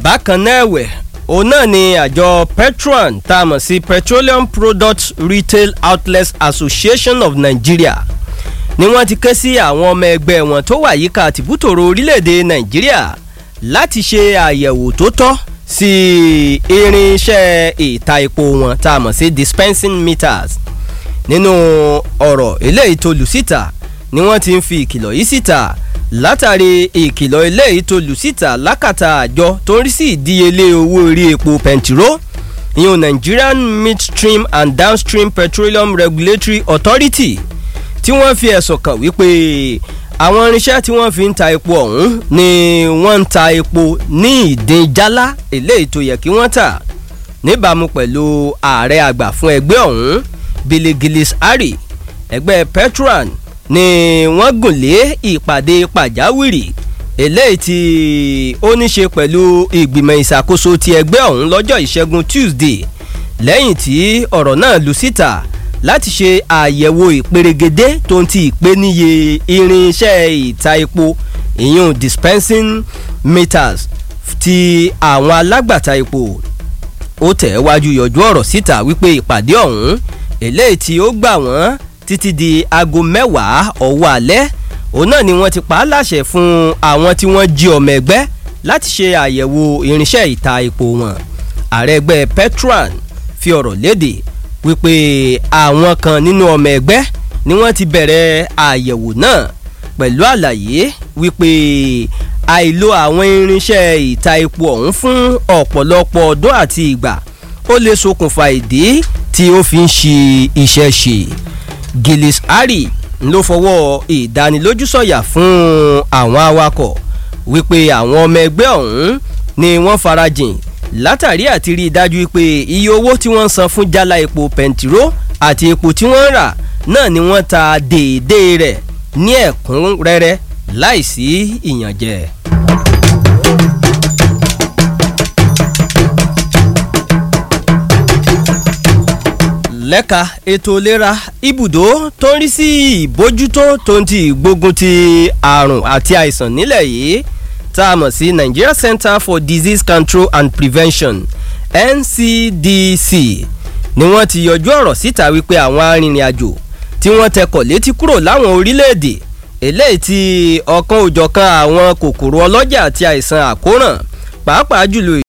bákan náà ẹ̀wẹ̀ òun náà ni àjọ petron tá a mọ̀ sí petroleum products retail outlets association of nigeria ni wọ́n ti ké sí àwọn ọmọ ẹgbẹ́ wọn tó wà yíká tìbútòrò orílẹ̀-èdè nàìjíríà láti ṣe àyẹ̀wò tó tọ́ sí irinṣẹ́ ìta epo wọn tá a mọ̀ sí dispensing meters nínú ọ̀rọ̀ eléyìí tó lù síta ni wọ́n ti ń fi ìkìlọ̀ yìí síta látàrí ìkìlọ̀ eléyìí tó lù síta lákàtà àjọ tó ń rí sí ìdíyelé owó orí epo pẹntiró ìyún nigerian midstream and downstream petroleum regulatory authority tí wọ́n fi ẹ̀sùn kàn wípé àwọn irinṣẹ́ tí wọ́n fi ń ta epo ọ̀hún ni wọ́n ń ta epo ní ìdín jálá eléyìí tó yẹ kí wọ́n tà níbàámu pẹ̀lú ààrẹ àgbà fún ẹgbẹ́ ọ̀hún billy gillis harry ẹgbẹ́ petron ni wọ́n gùn lé ìpàdé pàjáwìrì eléyìí tí ó ní ṣe pẹ̀lú ìgbìmọ̀ ìṣàkóso ti ẹgbẹ́ ọ̀hún lọ́jọ́ ìṣẹ́gun tuesday lẹ́yìn tí ọ̀rọ̀ náà lu síta láti ṣe àyẹ̀wò ìperégedé tó ń ti ìpèníye irinṣẹ́ ìta epo ìyún dispensing meters ti àwọn alágbàtà epo ó tẹ̀ wájú yọjú ọ̀rọ̀ síta wípé ìpàdé ọ̀hún eléyìí tí ó gbà wọ́n títí di aago mẹ́wàá ọ̀wọ́ alẹ́ òun náà ni wọ́n ti pa á láṣẹ fún àwọn tí wọ́n jí ọmọ ẹgbẹ́ láti ṣe àyẹ̀wò irinṣẹ́ ìta epo wọn ààrẹ ẹgbẹ́ petron fi ọ̀rọ̀ léde wípé àwọn kan nínú ọmọ ẹgbẹ́ ni wọ́n ti bẹ̀rẹ̀ àyẹ̀wò náà pẹ̀lú àlàyé wípé àìlo àwọn irinṣẹ́ ìta epo ọ̀hún fún ọ̀pọ̀lọpọ̀ ọdún àti ìgbà ó lè ṣokùnfà ìdí tí ó fi ń ṣe iṣẹ́ ṣe gillis harry ló fọwọ́ ìdánilójú sọ̀yà fún àwọn awakọ̀ wípé àwọn ọmọ ẹgbẹ́ ọ̀hún ni wọ́n farajìn látàrí àti rí i dájú pé iye owó tí wọ́n ń san fún jálá epo pẹntiró àti epo tí wọ́n ń rà náà ni wọ́n ta déédéé rẹ̀ ní ẹ̀kúnrẹ́rẹ́ láìsí ìyànjẹ. lẹ́ka ètò ìlera ibùdó tó ń rí sí ìbójútó tó ń ti ìgbógun ti àrùn àti àìsàn nílẹ̀ yìí tá a mọ̀ sí nigeria center for disease control and prevention ncdc ni wọ́n ti yọjú ọ̀rọ̀ síta wípé àwọn arìnrìn-àjò tí wọ́n tẹkọ̀ létí kúrò láwọn orílẹ̀-èdè eléyìí tí ọ̀kan òjọ̀kan àwọn kòkòrò ọlọ́jà àti àìsàn àkóràn pàápàá jùlọ